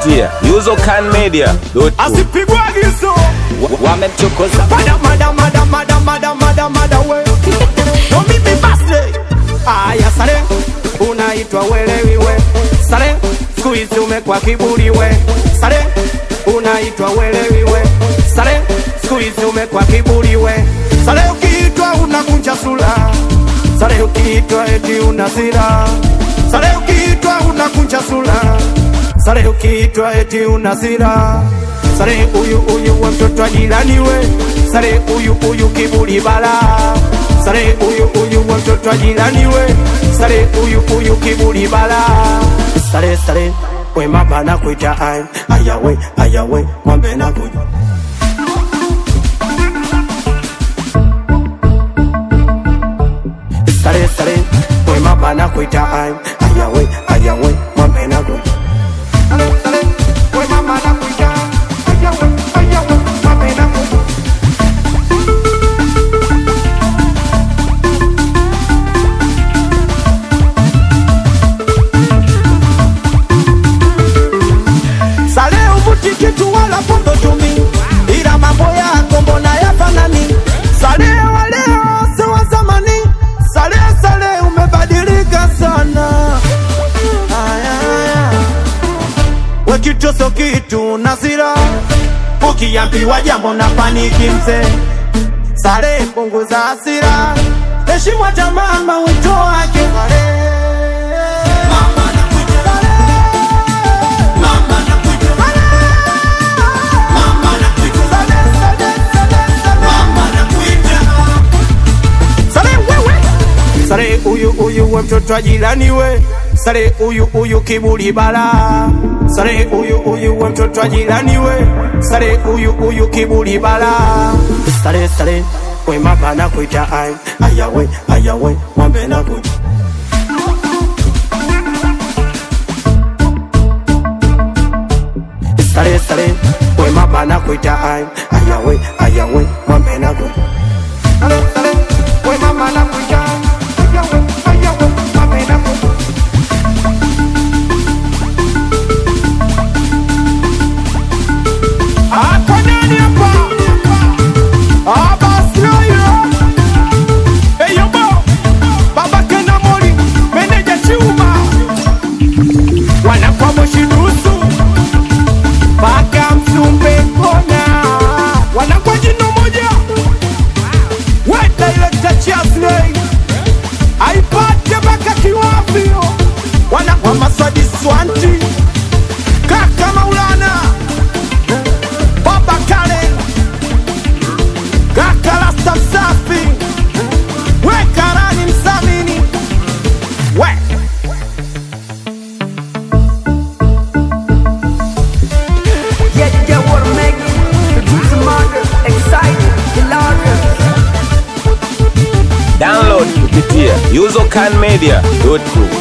kupitia uzocanmedia.com. asipigwe agizo Wamemchokoza mada mada mada mada mada mada mada we no mimi basi aya sare unaitwa welewi we sare siku hizi umekwa kiburi we sare unaitwa welewi we sare siku hizi umekwa kiburi we sare ukiitwa unakunja sura sare ukiitwa eti una sira sare ukiitwa unakunja sura sare ukiitwa eti una sira sare uyu uyu wa mtoto wa jirani we sare uyu uyu kiburi bala sare uyu uyu wa mtoto wa jirani we sare uyu uyu kiburi bala sare sare we mama na kuita ai ayawe ayawe mwambe na kuita sare sare we mama na kuita ai ayawe ayawe mwambe na kuita sare sare we mama na kuita ayawe ayawe mwambe na kuita Sale uvuti kitu wala pondo tumi, ila mambo yako mbona yafanani? Sale wa leo si wa zamani, sale sale umebadilika sana. Aya, aya. We kitu so kitu na sira, ukiambiwa jambo na paniki mzee. Sale punguza hasira, heshimu hata mama wito wake. Sale Sare wewe Sare uyu uyu we mtoto wa jirani we Sare uyu uyu kiburi bala Sare uyu uyu we mtoto wa jirani we Sare uyu uyu kiburi bala Sare sare we mama na kuita ai Ayawe ayawe mwambe na kuita Sare sare we mama na kuita ai Ayawe ayawe mwambe na kuita Sare sare we mama na kuita Ayawe ayawe mwambe na kuita Ako nani hapa? Ah, basi oyo. Hey, yo, bo. Baba Kena Mori, meneja Chuma. Wanakuwa moshi nusu mpaka Msumbe kona, wanakuwa jino moja. We director Chasley, aipate mpaka kiwavio, wanakuwa Masadi Swanti, kaka Maulana, baba Karen, kaka Rasta Msafi, we Karani Msamini, we Yeah, yeah, what I'm making. Producer Margaret, excited, hilarious. download kupitia uzocanmedia.com.